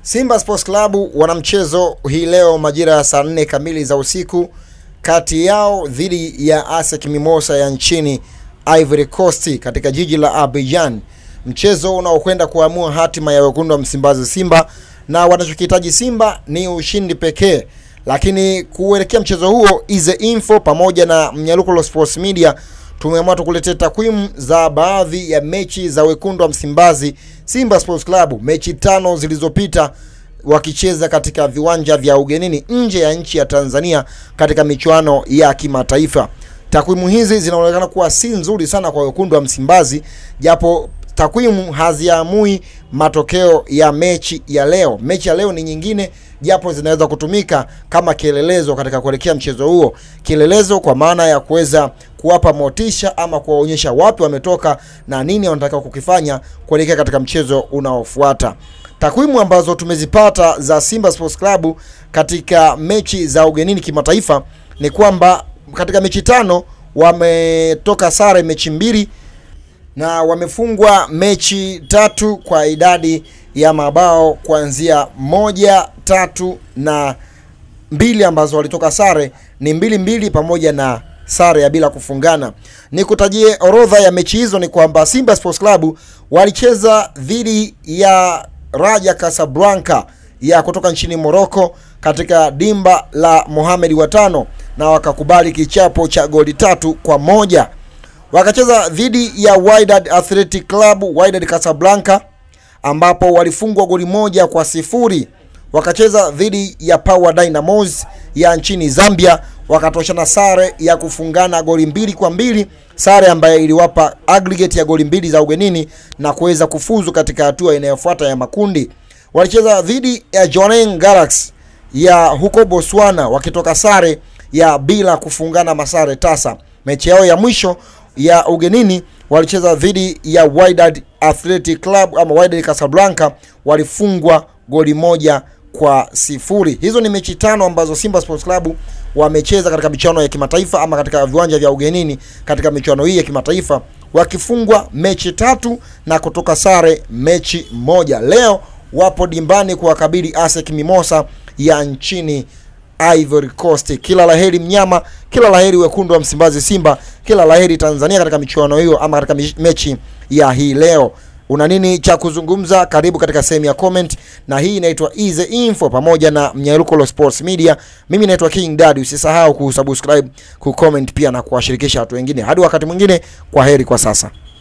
Simba Sports Club wana mchezo hii leo majira ya saa nne kamili za usiku kati yao dhidi ya ASEC Mimosa ya nchini Ivory Coast katika jiji la Abidjan, mchezo unaokwenda kuamua hatima ya wekundu wa Msimbazi Simba, na wanachokihitaji Simba ni ushindi pekee. Lakini kuelekea mchezo huo, Ize Info pamoja na Mnyalukulo Sports Media tumeamua tukuletea takwimu za baadhi ya mechi za wekundu wa Msimbazi Simba Sports Club, mechi tano zilizopita wakicheza katika viwanja vya ugenini nje ya nchi ya Tanzania katika michuano ya kimataifa. Takwimu hizi zinaonekana kuwa si nzuri sana kwa wekundu wa Msimbazi, japo takwimu haziamui matokeo ya mechi ya leo. Mechi ya leo ni nyingine, japo zinaweza kutumika kama kielelezo katika kuelekea mchezo huo, kielelezo kwa maana ya kuweza kuwapa motisha ama kuwaonyesha wapi wametoka na nini wanatakiwa kukifanya kuelekea katika mchezo unaofuata. Takwimu ambazo tumezipata za Simba Sports Club katika mechi za ugenini kimataifa ni kwamba katika mechi tano wametoka sare mechi mbili na wamefungwa mechi tatu kwa idadi ya mabao kuanzia moja, tatu na mbili ambazo walitoka sare ni mbili mbili pamoja na sare ya bila kufungana. Nikutajie orodha ya mechi hizo ni kwamba Simba Sports Club walicheza dhidi ya Raja Casablanca ya kutoka nchini Morocco katika dimba la Mohamed watano na wakakubali kichapo cha goli tatu kwa moja. Wakacheza dhidi ya Wydad Athletic Club Wydad Casablanca ambapo walifungwa goli moja kwa sifuri. Wakacheza dhidi ya Power Dynamos ya nchini Zambia wakatoshana sare ya kufungana goli mbili kwa mbili, sare ambayo iliwapa aggregate ya goli mbili za ugenini na kuweza kufuzu katika hatua inayofuata ya makundi. Walicheza dhidi ya Jwaneng Galaxy ya huko Botswana wakitoka sare ya bila kufungana masare tasa. Mechi yao ya mwisho ya ugenini walicheza dhidi ya Wydad Athletic Club ama Wydad Casablanca, walifungwa goli moja kwa sifuri. Hizo ni mechi tano ambazo Simba Sports Club wamecheza katika michuano ya kimataifa ama katika viwanja vya ugenini katika michuano hii ya kimataifa, wakifungwa mechi tatu na kutoka sare mechi moja. Leo wapo dimbani kuwakabili ASEC Mimosa ya nchini Ivory Coast. Kila laheri mnyama, kila laheri wekundu wa Msimbazi Simba, kila laheri Tanzania katika michuano hiyo ama katika mechi ya hii leo. Una nini cha kuzungumza? Karibu katika sehemu ya comment, na hii inaitwa Easy Info pamoja na Mnyaruko Sports Media. Mimi naitwa King Daddy. Usisahau kusubscribe, kucomment pia na kuwashirikisha watu wengine. Hadi wakati mwingine, kwa heri kwa sasa.